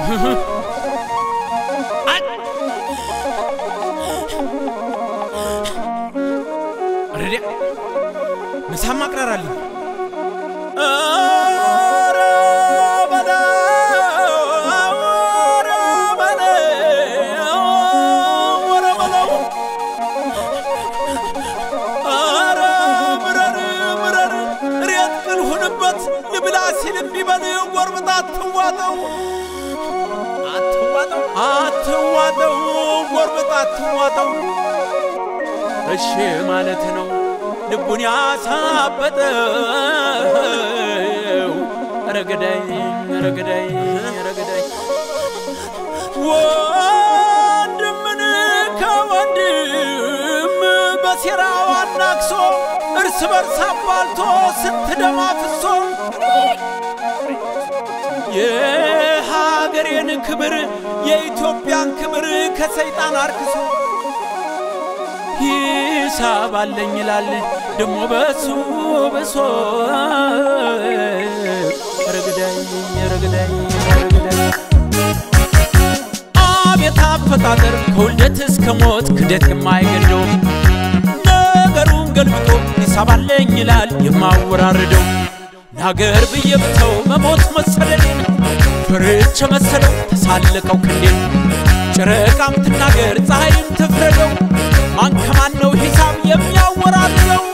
ረዲያ ምሳም አቅራራልኝ ልብላ ሲል ቢበል ጎርብጣ አትዋጠው አትዋጠው አትዋጠው ጎርብጣ አትዋጠው እሺ ማለት ነው ልቡን ያሳበጠው ረገዳይ ረገዳይ ረገዳይ ወንድምን ከወንድም በሴራው አናክሶ እርስ በርስ አባልቶ ስንት ደም አፍሶ የሀገሬን ክብር የኢትዮጵያን ክብር ከሰይጣን አርክሶ ሂሳብ አለኝ ይላል ደሞ በሱ ብሶ ረግዳይ ረግዳይ ረግዳይ አቤት አፈጣጠር ከውልደት እስከ ሞት ክደት የማይገደው ነገሩን ገልብጦ ሂሳብ አለኝ ይላል የማወራርደው ለሀገር ብዬ ብተው መሞት መሰለኔን ፍርቼ መሰለው ተሳለቀው ክንዴን ጨረቃም ትናገር ፀሐይም ትፍረደው ማን ከማን ነው ሂሳብ የሚያወራርደው?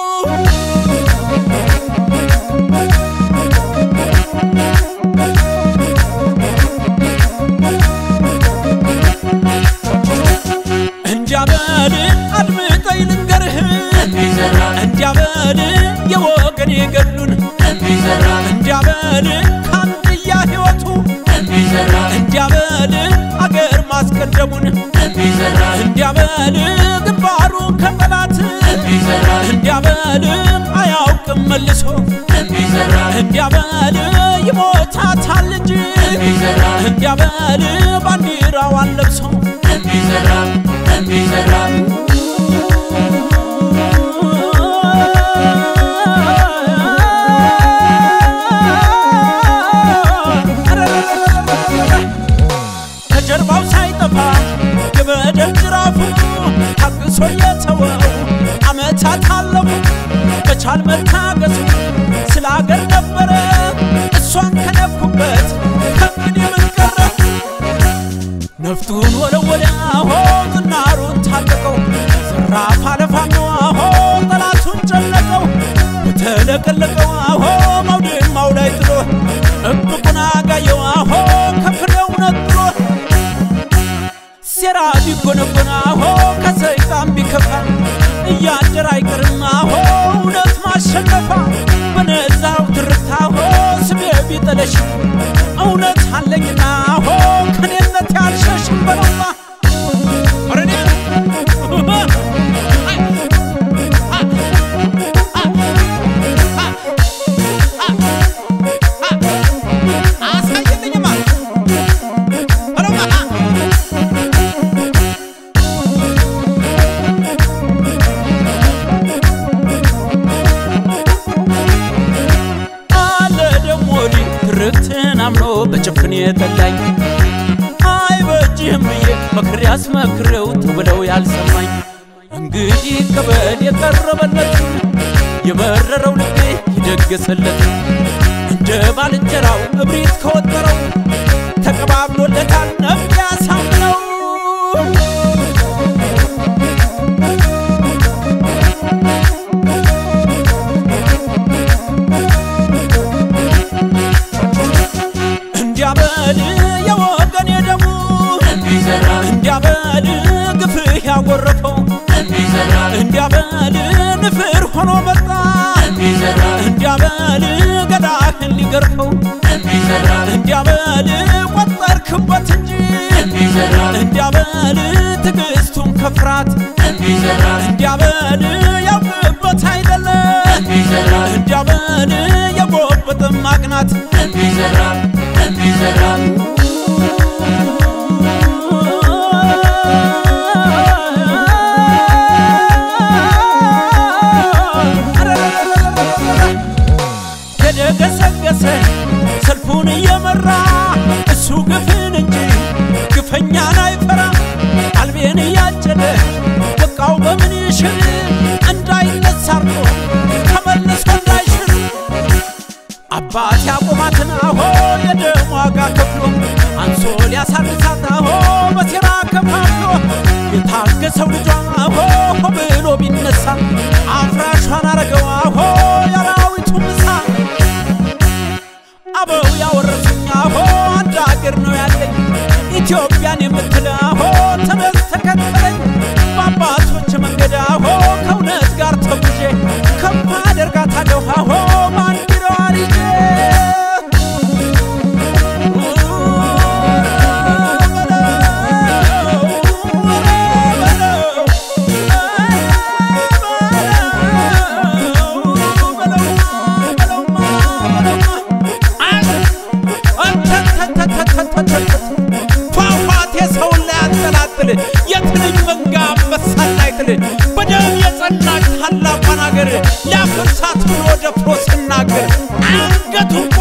እንዲያበል አድምጠኝ ልንገርህ እንዲያበል የወገን የገሉን እንዲያበል ከአንድያ ሕይወቱ እንዲያበል አገር ማስቀደሙን እንዲያበል ግንባሩ ከጠላት እንዲያበል አያውቅም መልሶ እንዲያበል ይሞታታል ልጅ እንዲያበል ባንዲራዋን ለብሶ ከጀርባው ሳይጠፋ የበደል ጅራፉ ታግሶ የተወው አመታት አለፉ በቻል መታገሱ ስለ አገር ነበረ እሷን ከነኩበት ከእንግዲህ ምን ቀረ ነፍጡን ወለወለ አሆ ዝናሩን ታጠቀው ዘራፍ አለፋኖ አሆ ጠላቱን ጨነቀው በተለቀለቀው አሆ ማውድማው ላይ ጥሎ እብቁን አጋየው አሆ ከፍሬው ነጥሎ ሴራ ቢጎነጎን አሆ ከሰይጣን ቢከፋ እያደር አይቀርም አሆ እውነት ማሸነፋ በነዛው ትርታ አሆ ስሜ ቢጠለሽ እውነት አለኝና አሆ ከኔነት ያልሸሽም በለማ ወረኔ አሳየልኝማ በለማ አለ ደሞ ዲ ትርክትን አምኖ በጭፍን የጠላኝ አይበጅህም ብዬ መክሬ አስመክሬው ተብለው ያልሰማኝ እንግዲህ ከበድ የቀረበለትን የበረረው ልቤ የደገሰለትን እንደ ባልንጀራው እብሪት ከወጠረው ተቀባብሎለታል ነፍስ ያሳምነው እንዲያበል የወገን የደሙ እንዲያበል ግፍህ ያጎረፈው እንዲያበል ንፍር ሆኖ መጣ እንዲያበል ገዳህን ሊገርፈው እንዲያበል ቆጠርክበት እንጂ እንዲያበል ትዕግስቱን ከፍራት እንዲያበል ያውቅበት አይደለም እንዲያበል የጎበጥም ማቅናት የደገሰገሰ ሰልፉን እየመራ እሱ ግፍ ኢትዮጵያን የምትል አሆ ተነስ ተከተለኝ በአባቶች መንገድ አሆ ከእውነት ጋር ተጉዤ ከፍ አደርጋታለሁ አሆ ባንዲራዋን ይዤ ፏፏቴ ሰውን ላይ ያንጠላጥል የትንኝ መንጋ አንበሳን ላይ ጥል በደም የጸናች ታላቋን አገር ሊያፈርሳት ብሎ ደፍሮ ሲናገር አንገቱን